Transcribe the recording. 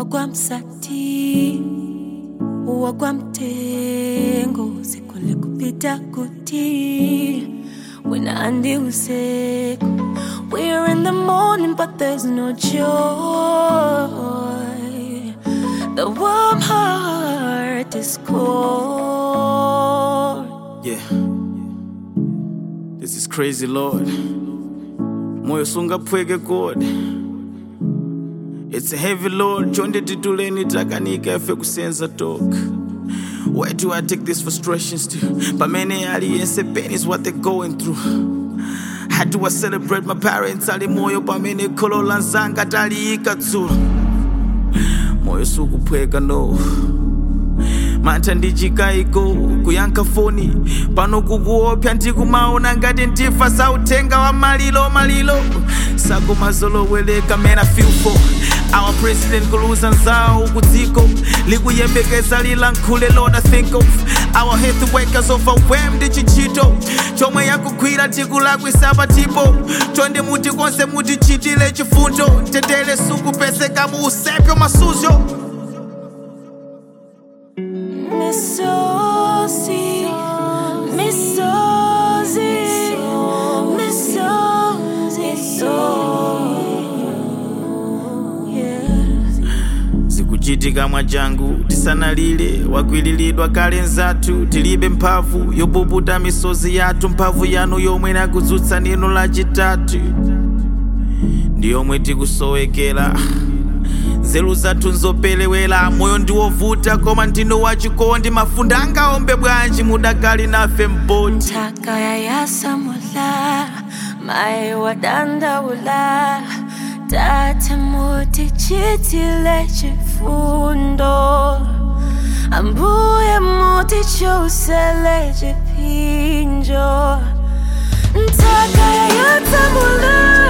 wakwamsati wakwamtengo sikole kupita kuti wena andi usiku we're in the morning but there's no joy the warm heart is cold Yeah. This is crazy, Lord. Moyo sungapweke God. It's heavy, Lord. Chonde tituleni takanika efe kusenza talk. Where do I take these frustrations to? Pamene aliyense pain is what they're going through. How do I celebrate my parents? Ali moyo pamene kholo lanzanga taliyika dzulo. Moyo sukupweka no. mantha ndichikayiko kuyankha foni pano kukuopsa ndikumaona ngati ndifa sautenga wa malilo malilo sakumazolowereka man I feel for our president kuluza nzawo kudziko likuyembekeza lilankhule lord I think of our health workers overwhelmed ndi chichito chomwe yakugwira tikulakwisa patipo chonde muti konse mutichitire chifundo mtendere sukupeseka mu usepyo masuzo Misozi, misozi, misozi, yes. zikuchitika mwachangu tisanalire wakwiliridwa kale nzathu tilibe mphamvu yopukuta misozi yathu mphamvu yanu yomwe nakudzutsa nino lachitatu ndi yomwe tikusowekera nzeru zathu nzopelewera moyo ndiwovuta koma ndinu wachikondi mafunde angaombe bwanji mudakali nafe mboti Taka ya yasamula, mai wadandaula, tate muti chitile chifundo, ambuye muti chusele chipinjo. Taka ya yasamula,